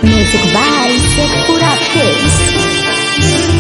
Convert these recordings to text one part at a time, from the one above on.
Music by Sekura Pace.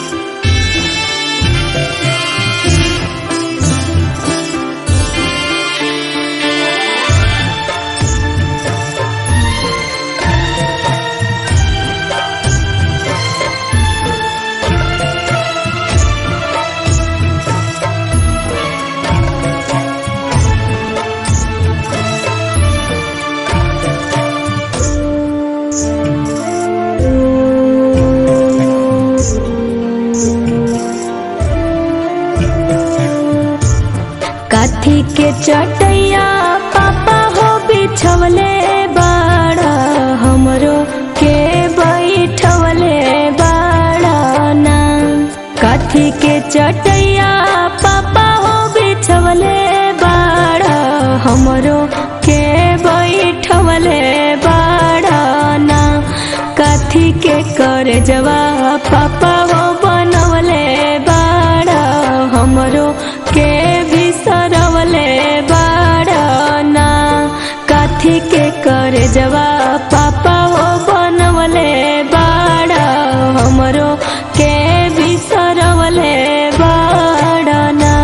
काथी के चटैया पापा हो बिछवले बाड़ा हमरो के बैठवले बाड़ा ना काथी के चटैया पापा हो बिछवले बाड़ा हमरो के बैठवले बाड़ा ना काथी के कर जवा पापा हो बनवले बाड़ा हमरो के भी सरवले बाड़ा ना काथी के कर जवा पापा हो बनवले बाड़ा हमरो के भी सरवले बाड़ा ना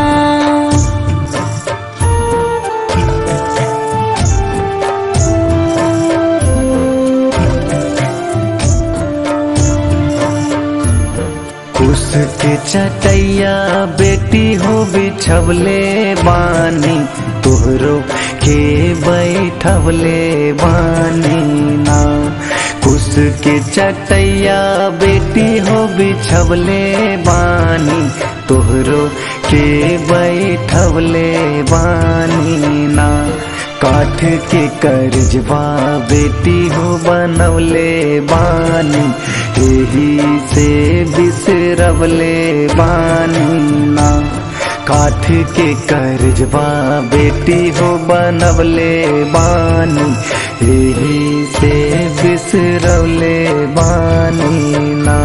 कुस के चटैया बेटी हो बिछवले बानी तोहरो के बैठवले बानी ना कुस के चटैया बेटी हो बिछवले बानी तोहरो के बैठवले बानी ना काठ के करजवा बेटी हो बनवले बानी एही से बिसरवले बानी ना काठ के करजवा बेटी हो बनवले बानी एही से बिसरवले बानी ना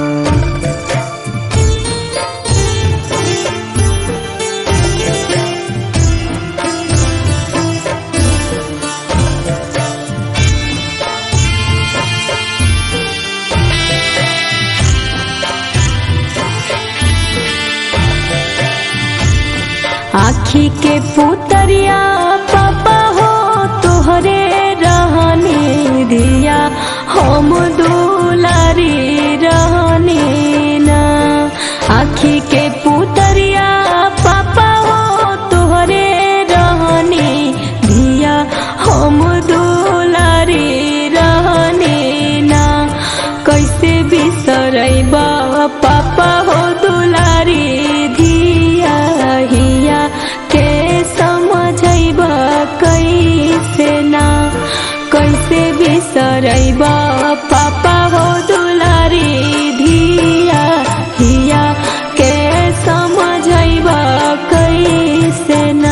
आखी के पुतरिया पापा हो तोहरे रहने दिया हम दुलारी रहने ना आखी के पुतरिया पापा हो तोहरे रहने दिया हम दुलारी रहने ना कैसे बिसरैबा पापा हो दुलारी धिया हिया के समझैबा कैसे ना कैसे बिसरैबा पापा हो दुलारी धिया हिया के समझैबा कैसे ना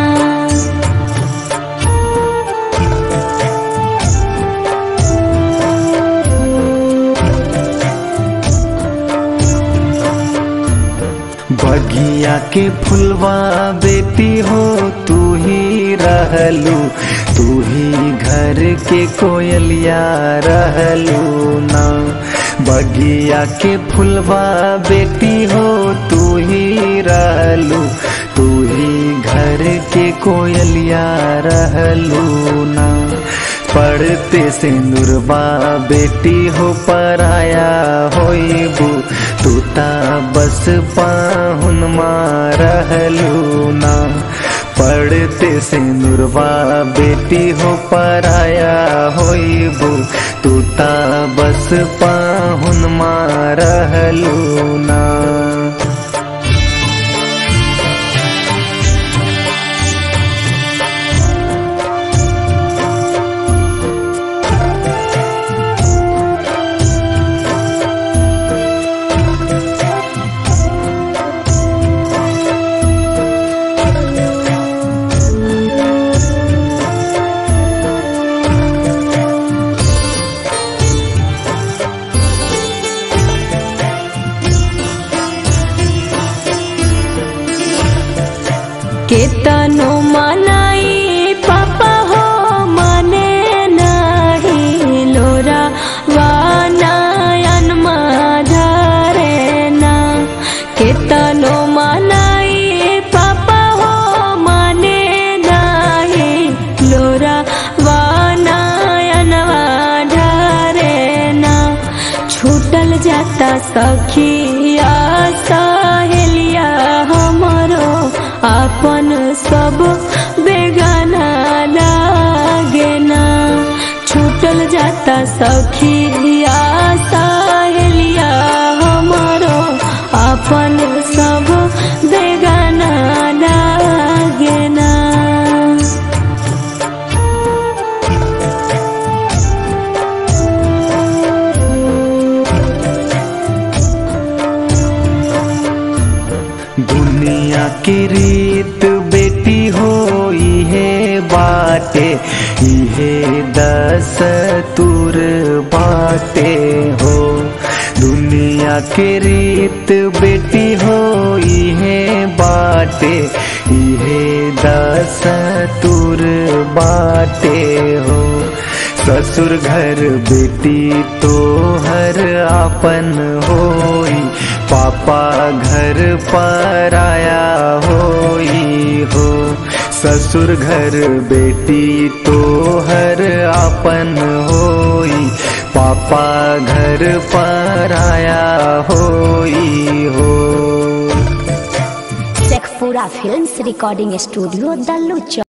बगिया के फुलवा बेटी हो तू ही रहलू तू ही घर के कोयलिया रहलू ना बगिया के फुलवा बेटी हो तू ही रहलू तू ही घर के कोयलिया रहलू ना पढ़ते सिंदुरबा बेटी हो पराया होइबू तूता बस पाहुन रहलू ना पढ़ते सिंदुरबा बेटी हो पराया होइबू तूता बस पाहुन रहलू ना केतनो मनाई पापा हो माने नहीं लोरा जाता सखिया सहेलिया हमरो अपन सब बेगाना लागे ना छूटल जाता सखिया सहेलिया हमरो अपन सब बेगाना लागे ना दुनिया की रीत बेटी हो इहे बाटे इहे दस तुर बाटे हो दुनिया की रीत बेटी हो इहे बाटे इहे दस तुर बाटे हो ससुर घर बेटी तो हर आपन होई पापा घर पर आया होई हो ससुर घर बेटी तो हर आपन होई पापा घर पर आया होई हो Sheikhpura films recording studio Dallu चौक